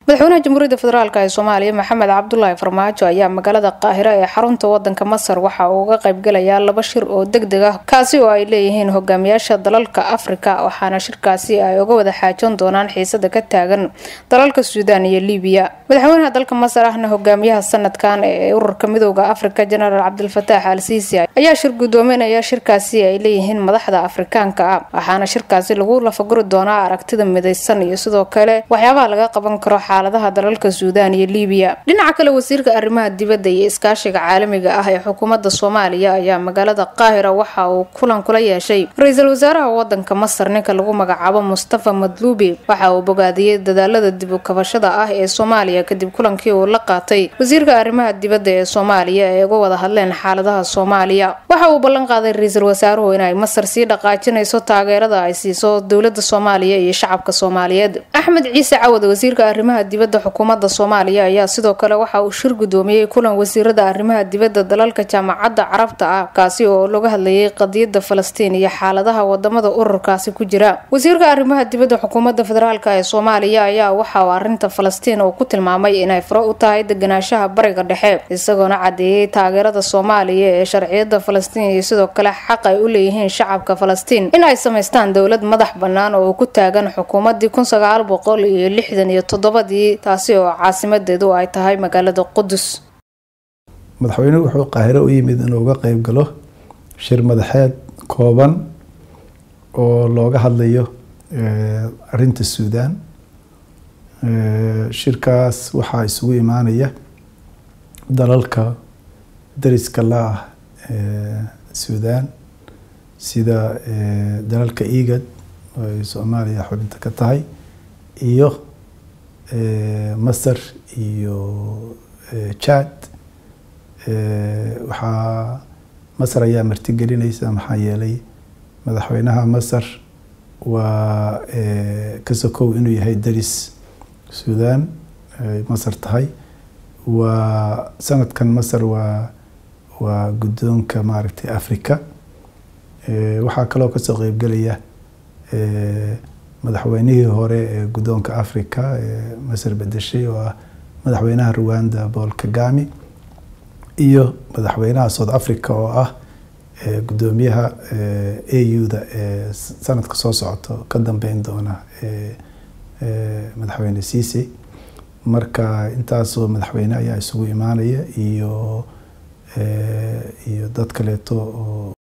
madaxweynaha jamhuuriyadda federaalk ee soomaaliya maxamed cabdulaahi farmaajo ayaa magaalada qaahiro ee xarunta wadanka masar waxa uu uga qaybgalayaa laba shir oo deg deg ah kaasi oo ay leeyihiin hogaamiyaasha dalalka afrika waxaana shirkaasi ay uga wada xaajoon doonaan xiisada ka taagan dalalka suudaan iyo libiya madaxweynaha dalka masar ahna hogaamiyaha sanadkan ee ururka midooda afrika jenaraal cabdilfataax al siisi ayaa shir gudoominaya shirkaasi ay leeyihiin madaxda afrikaanka ah waxaana shirkaasi lagu lafaguri doonaa aragtida midaysan iyo sidoo kale waxyaabaha laga qaban karo xaaladaha dalalka suudaan iyo libiya dhinaca kale wasiirka arrimaha dibadda iyo iskaashiga caalamiga ah ee xukuumadda soomaaliya ayaa magaalada qaahira waxa uu kulan kula yeeshay ra-iisul wasaaraha wadanka masar ninka lagu magacaabo mustafa madluubi waxa uu bogaadiyey dadaalada dib u kabashada ah ee soomaaliya kadib kulankii uu la qaatay wasiirka arrimaha dibadda ee soomaaliya ee uga wada hadleen xaaladaha soomaaliya waxa uu ballan qaaday ra-iisul wasaaruhu inay masar sii dhaqaajinayso taageerada ay siiso dowlada soomaaliya iyo shacabka soomaaliyeed axmed ciise cawad wasiirka arrimaha dibadda xukuumadda soomaaliya ayaa sidoo kale waxa uu shir gudoomiyey kulan wasiirada arrimaha dibadda dalalka jaamacadda carabta ah kaasi oo laga hadlayay qadiyada falastiin iyo xaaladaha wadamada ururkaasi ku jira wasiirka arrimaha dibadda xukuumadda federaalk ee soomaaliya ayaa waxa uu arinta falastiin uu ku tilmaamay inay furo u tahay deganaanshaha bariga dhexe isagoona cadeeyey taageerada soomaaliya ee sharciyada falastiin iyo sidoo kale xaq ay u leeyihiin shacabka falastiin in ay samaystaan dowlad madax bannaan oo ku taagan xukuumadii kun sagaal boqol iyo lixdan iyo toddobadii taasi oo caasimadeedu ay tahay magaalada qudus madaxweynuhu wuxuu qaahiro u yimid inuu uga qeyb galo shir madaxeed kooban oo looga hadlayo arinta suudaan shirkaas waxaa isugu imaanaya dalalka dariska la ah suudaan sida dalalka igad oo ay soomaaliya xubinta ka tahay iyo masar iyo jad waxaa masar ayaa martigelinaysa maxaa yeelay madaxweynaha masar waa ka sokow inuu yahay daris suudaan ay masar tahay waa sanadkan masar waa waa guddoonka maaragtay africa waxaa kaloo kasoo qeybgelaya madaxweynihii hore ee guddoonka africa ee masar bedeshay oo ah madaxweynaha rwanda paul kagami iyo madaxweynaha south africa oo ah guddoomiyaha a u-da ee sanadka soo socoto ka dambeyn doona madaxweyne ciise marka intaasoo madaxweyne ayaa isugu imaanaya iyo iyo dad kaleeto oo